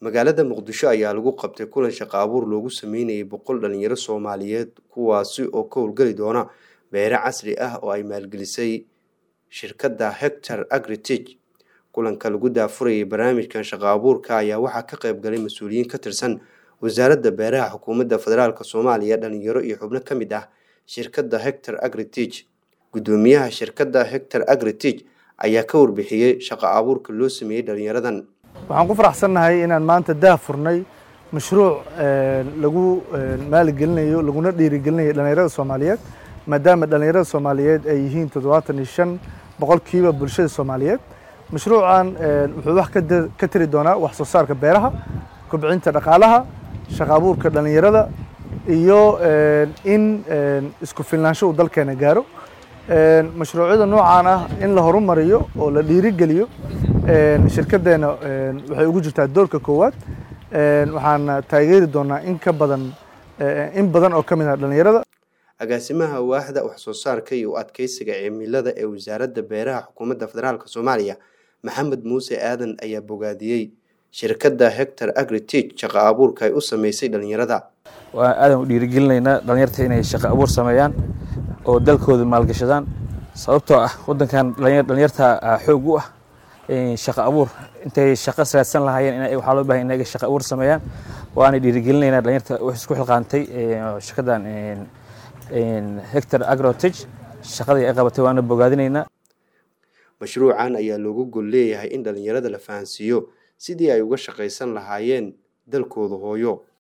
magaalada muqdisho ayaa lagu qabtay kulan shaqo abuur loogu sameynayay boqol dhalinyaro soomaaliyeed kuwaasi oo ka howlgeli doona beere casri ah oo ay maalgelisay shirkadda hector agritich kulanka lagu daafurayay barnaamijkan shaqo abuurka ayaa waxaa ka qayb galay mas-uuliyiin ka tirsan wasaaradda beeraha xukuumadda federaalk soomaaliya dhalinyaro iyo xubno ka mid ah shirkadda hector agritich guddoomiyaha shirkadda hector agritich ayaa ka warbixiyey shaqo abuurka loo sameeyey dhalinyaradan waxaan ku faraxsannahay inaan maanta daah furnay mashruuc lagu maaligelinayo laguna dhiirigelinayo dhalinyarada soomaaliyeed maadaama dhalinyarada soomaaliyeed ay yihiin toddobaatan iyo shan boqolkiiba bulshada soomaaliyeed mashruucan wuxuu wax ka tiri doonaa wax soo saarka beeraha kobcinta dhaqaalaha shaqo abuurka dhalinyarada iyo in isku filnaansho uu dalkeena gaaro mashruucyada noocaan ah in la horumariyo oo la dhiirigeliyo shirkaddeena waxay ugu jirtaa doorka koowaad waxaana taageeri doonaa in ka badan in badan oo ka mid ah dhalinyarada agaasimaha waaxda wax soo saarka iyo u adkeysiga cimilada ee wasaaradda beeraha xukuumadda federaalk soomaaliya maxamed muuse aadan ayaa bogaadiyey shirkadda hector agritich shaqo abuurka ay u sameysay dhalinyarada waa aadan u dhiirigelinaynaa dhalinyarta inay shaqo abuur sameeyaan oo dalkooda maalgashadaan sababtoo ah wadankan dhalinyarta xoog u ah shaqo abuur intay shaqo raadsan lahaayeen in waxaa loo bahay inaga shaqo abuur sameeyaan waana dhiirigelinaynaa dhalinyarta wax isku xilqaantay shirkaddan hector agrotich shaqadii ay qabatay waana bogaadinaynaa mashruucan ayaa loogu gol leeyahay in dhalinyarada la fahansiiyo sidii ay uga shaqaysan lahaayeen dalkooda hooyo